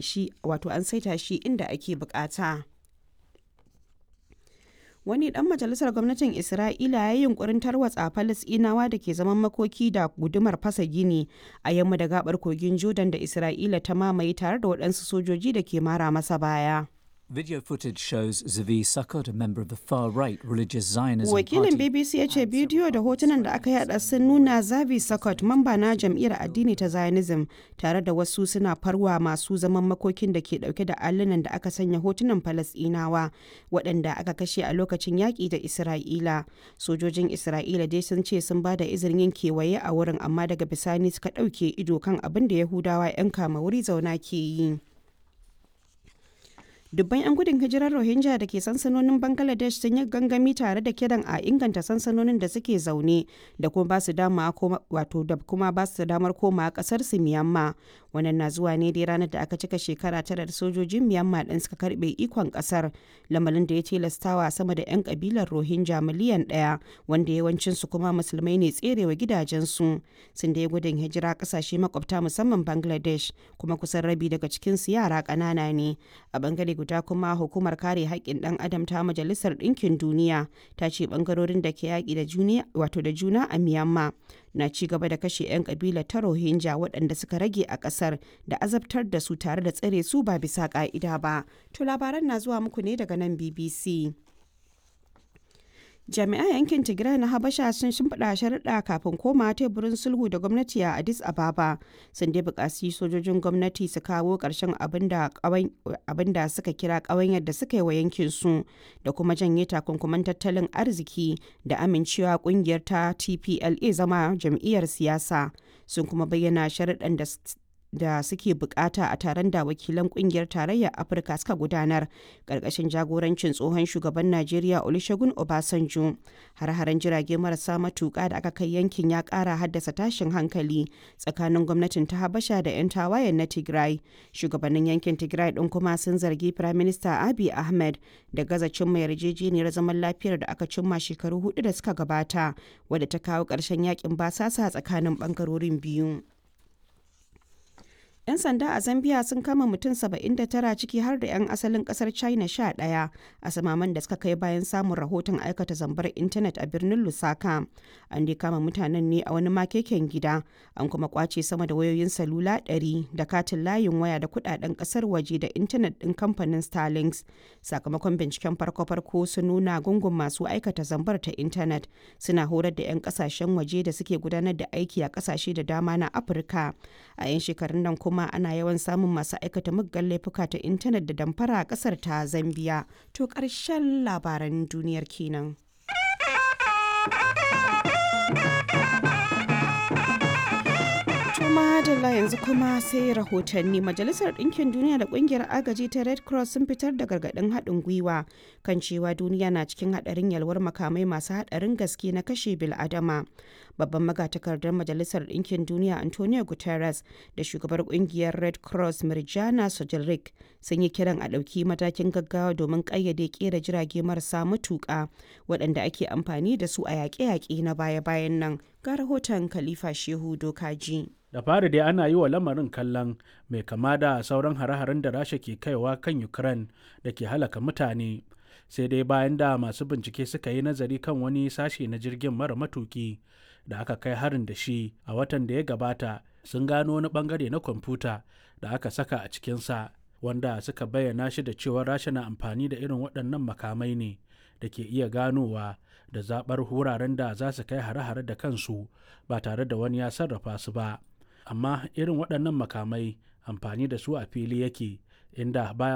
shi wato an saita shi inda ake bukata. wani dan majalisar gwamnatin isra'ila ya yi yunkurin tarwatsa falasinawa da ke zaman makoki da gudumar fasa gini a yamma da gabar kogin jordan da isra'ila ta mamaye tare da waɗansu sojoji da ke mara masa baya Video footage shows Zavi Sukkot, a member of the far-right religious Zionism Wakilin party. BBC ya ce bidiyo da hotunan da aka yada sun nuna Zavi Sukkot, mamba na jam'iyyar addini ta Zionism, tare da wasu suna farwa masu zaman makokin da ke dauke da allunan da aka sanya hotunan Falasɗinawa waɗanda aka kashe a lokacin yaƙi da Isra'ila. Sojojin Isra'ila dai sun ce sun ba da izinin yin kewaye a wurin amma daga bisani suka ɗauke ido kan abin da Yahudawa 'yan kama wuri zauna ke yi. dubban 'yan gudun hijirar rohingya da ke sansanonin bangladesh sun yi gangami tare da kiran a inganta sansanonin da suke zaune da kuma ba su dama wato da kuma ba su damar koma kasar su miyamma wannan na zuwa ne dai ranar da aka cika shekara tara da sojojin miyamma din suka karbe ikon kasar lamarin da ya tilastawa sama da 'yan kabilar rohingya miliyan daya wanda yawancin su kuma musulmai ne tserewa gidajensu sun da gudun hijira kasashe makwabta musamman bangladesh kuma kusan rabi daga cikin su yara ƙanana ne a bangare guda kuma hukumar kare haƙƙin ɗan adam ta majalisar ɗinkin duniya ta ce ɓangarorin da ke yaƙi da juna wato da juna a myanmar na ci gaba da kashe 'yan ƙabila ta rohingya waɗanda suka rage a ƙasar da azabtar da su tare da tsare su ba bisa ƙa'ida ba to labaran na zuwa muku ne daga nan bbc jami'an yankin tigray na habasha sun shimfiɗa sharaɗa kafin koma teburin sulhu da gwamnati a addis ababa sun dai buƙaci sojojin gwamnati su kawo ƙarshen abin da suka kira ƙawanyar da suka yi wa yankin su da kuma janye takunkuman tattalin arziki da amincewa ƙungiyar ta tpla zama jam'iyyar siyasa sun kuma bayyana sharaɗan da da suke bukata a taron da wakilan kungiyar tarayyar afirka suka gudanar karkashin jagorancin tsohon shugaban najeriya olusegun obasanjo har-haren jirage marasa matuka da aka kai yankin ya kara haddasa tashin hankali tsakanin gwamnatin ta habasha da 'yan tawayen na tigray shugabannin yankin tigray din kuma sun zargi prime minister abiy ahmed da gaza cimma yarjejeniyar zaman lafiyar da aka cimma shekaru hudu da suka gabata wadda ta kawo ƙarshen yakin basasa tsakanin bangarorin biyu 'Yan sanda a Zambia sun kama mutum 79 ciki har da 'yan asalin kasar China 11 a samaman da suka kai bayan samun rahoton aikata zambar intanet a birnin Lusaka. An dai kama mutanen ne a wani makeken gida, an kuma kwace sama da wayoyin salula 100 da katin layin waya da kudaden kasar waje da intanet din kamfanin Starlinks. Sakamakon binciken farko-farko sun nuna gungun masu aikata zambar ta intanet suna horar da 'yan kasashen waje da suke gudanar da aiki a kasashe da dama na Afirka. A 'yan shekarun nan kuma kuma ana yawan samun masu aikata muggan laifuka ta intanet da damfara a kasar ta zambia to ƙarshen labaran duniyar kenan madalla yanzu kuma sai rahotanni majalisar ɗinkin duniya da ƙungiyar agaji ta red cross sun fitar da gargaɗin haɗin gwiwa kan cewa duniya na cikin haɗarin yalwar makamai masu haɗarin gaske na kashe bil'adama babban magatakardar majalisar ɗinkin duniya antonio guterres da shugabar ƙungiyar red cross mirjana sojilrik sun yi kiran a ɗauki matakin gaggawa domin ƙayyade ƙera jirage marasa matuƙa waɗanda ake amfani da su a yaƙe-yaƙe na baya-bayan nan ga rahoton khalifa shehu dokaji da fari dai ana yi wa lamarin kallon mai kama da sauran hare-haren da rasha ke kaiwa kan ukraine da ke halaka mutane sai dai bayan da masu bincike suka yi nazari kan wani sashe na jirgin mara matuki da aka kai harin da shi a watan da ya gabata sun gano wani bangare na kwamfuta da aka saka a cikinsa wanda suka bayyana shi da cewa rasha na amfani da irin waɗannan makamai ne da ke iya ganowa da zaɓar wuraren da za su kai hare-hare da kansu ba tare da wani ya sarrafa su ba amma irin waɗannan makamai amfani da su a fili yake inda baya